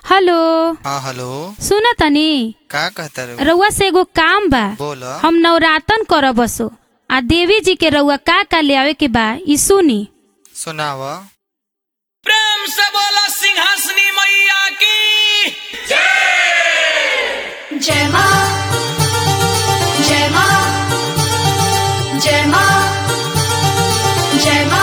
hello हाँ hello सुन तनी का कहता रे रउआ से एगो काम बा बोल हम नवरातन करब बसो आ देवी जी के रउआ का का ले आवे के बा ई सुनी सुनाव प्रेम से बोला सिंहासनी मैया की जय माँ जय माँ जय माँ जय माँ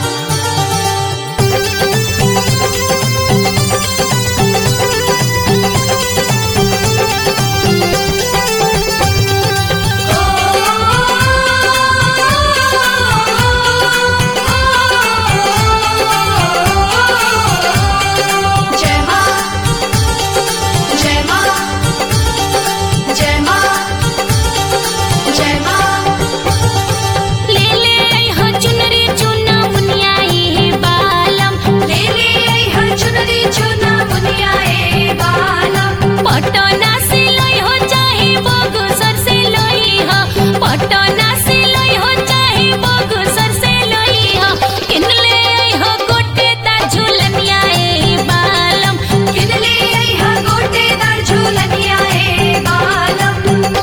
जय माँ जय माँ जय माँ जय माँ ले ले आई हो चुनरी चुना मुनियाई बालम ले ले आई हर चुनरी चुना बुनियाए बालम पटना से लई हो चाहे बगसर से लई हो पटना से लई हो चाहे बगसर से लई हो किन ले आई हो गोटे ता झुलनियाई बालम किन ले आई हर गोटेदार झूलनियाए बालम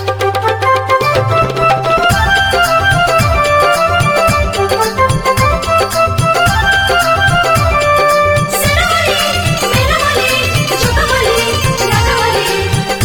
सिरारी मेरा वाली झुका वाली लागा वाली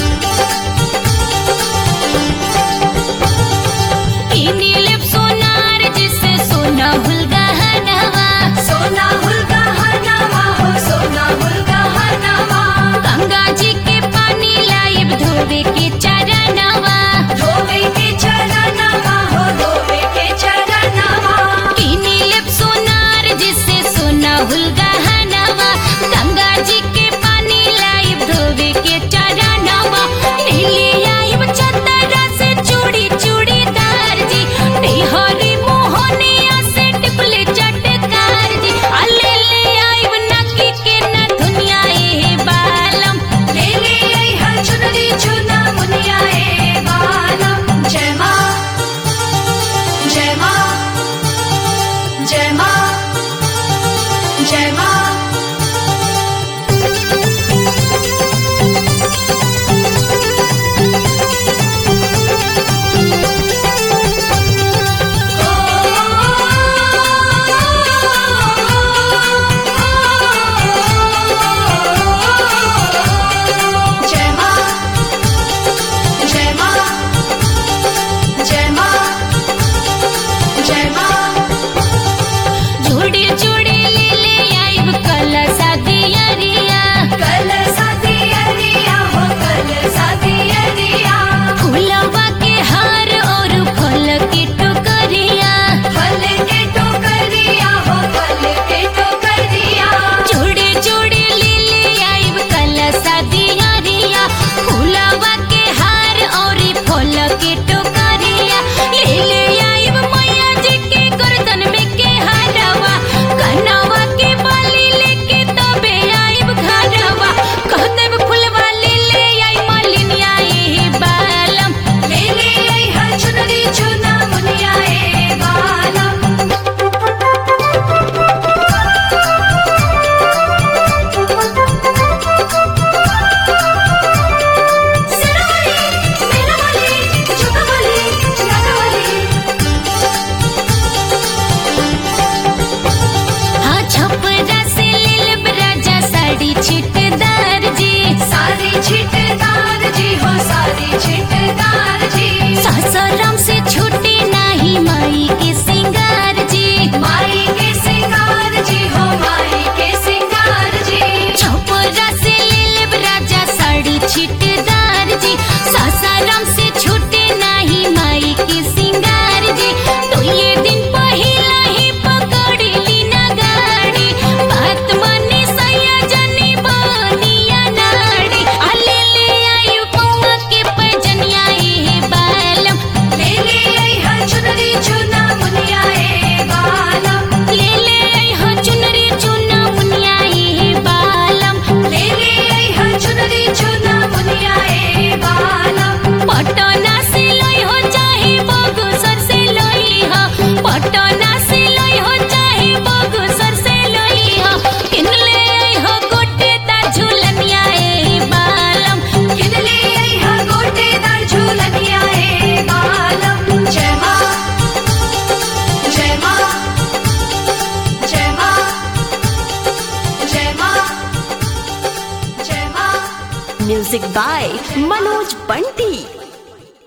किनी लेप सोनार जिसे सोना हुलगहनवा सोना हुलका हर नामा हो सोना हुलका हर नामा गंगा जी के पानी लाइब धोवे के चरणवा धोवे के चरणमा हो धोवे के चरणमा किनी लेप सोनार जिसे सोना हुलगहनवा गंगा जी के पानी लाइब धोवे के चरणवा नीली आइब चंदरा से चूड़ी चूड़ीदार जी बिहारी मोहनिया से टिपले चटकार जी अले ले आइब नकी के न दुनिया ए बालम ले ले आई हर चुनरी चुना मुनियाए बालम जय माँ जय माँ जय माँ जय माँ जय माँ जय माँ जय माँ जय माँ जोड़े जोड़े ले ले आइब म्यूजिक बाय मनोज बंटी